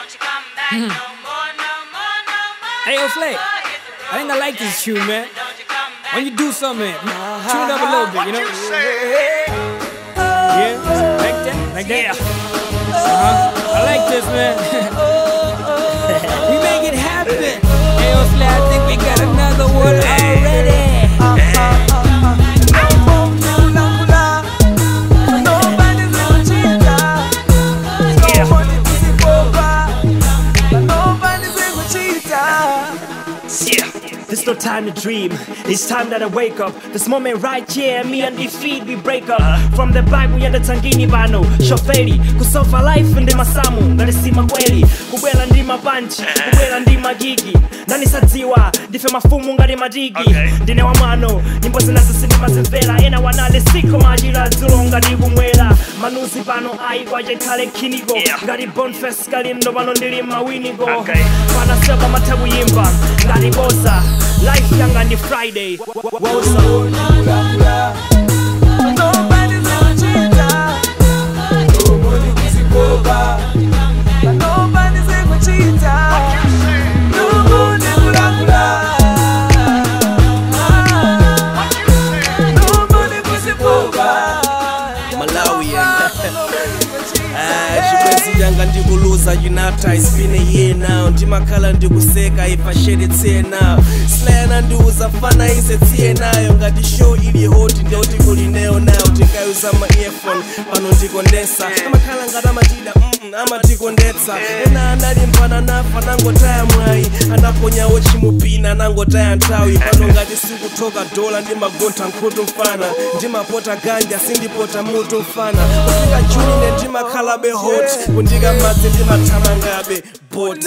Hey, yo, Flake. I think I like this tune, man. When you do something, tune it up a little bit, you know? Yeah, like that, like that. Uh-huh. I like this, man. we make it happen. Hey, yo, Flake, I think we got another one already. Yeah, this no time to dream. It's time that I wake up. This moment right here, me and defeat we break up. From the back we end tangini bano shoferi kusofa life ndi masamu ngalisima kweli kubwela ndi mapanchi kubwela ndi magigi nanisadziwa ndife mafumu ngati matigi Okay. ndine wa mwano nyimbo zinazisindi mazimvera ena wanale siko machira dzulo ngati kumwera manuzi pano ayi kwache khale khiniko Yeah. ngati bonfes kalindo pano ndili mawiniko Okay. panaseba matha kuyimba ngati bosa life yanga ndi friday wosa chibwenzi yanga ndikuluza unata it's been a year now ndimakhala ndikuseka ifashele tsiye nayo slayana ndiuza fana ise tsiye nayo ngati show ili hoti ndeuti kuli neyo nayo tikayuza ma earphone pano ndikondesa amakhala ngati amatida mm, amatikondetsa ena analimbana nafa nangotaya mwayi anaponyawo chimupina anangotaya nthawi pano ngati sikuthoka dola ndimagontha nkhutu mfana ndimapota ganja sindipota mutu mfana kufika juni ne ndimakhalabe hot kundika madzi ndimathamangabe bot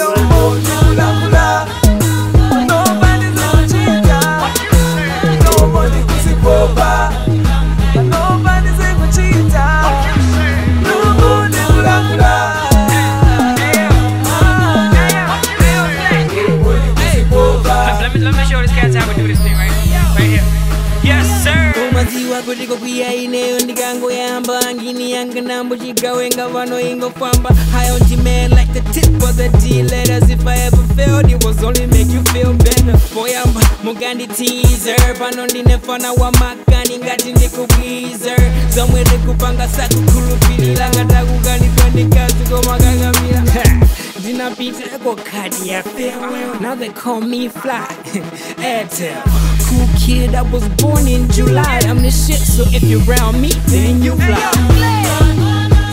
Let me, let me show this cat how we do this thing right, right here. Yes, sir. umadziwa kuti kokwiya ineyo ndikangoyamba ngini yanga nambo chigawenga vano ingofamba hayo man like the tip of the d letters if i ever failed it was only make you feel better poyamba mugandi teaser pano ndinefana wa makani ngati ndikubwizer zomwe ndikupanga sakukhulupirira ngatakukanidwa ndikazi komakangamira ndinapita kokadi ya farewell now they call me fly airtel cool kid i was born in july i'm the shit so if you're around me then you fly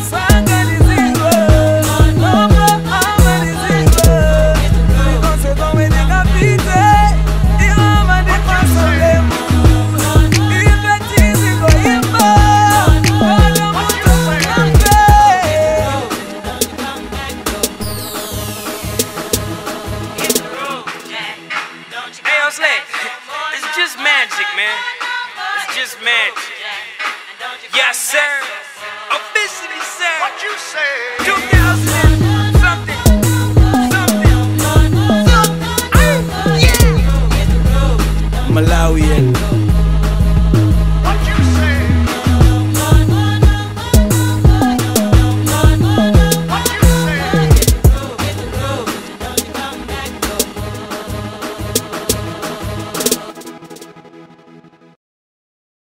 Hey, yo, Slay. It's just magic, man. It's just magic. Yes, sir. Officially, sir. What you say? 2000 and something. Something. malawian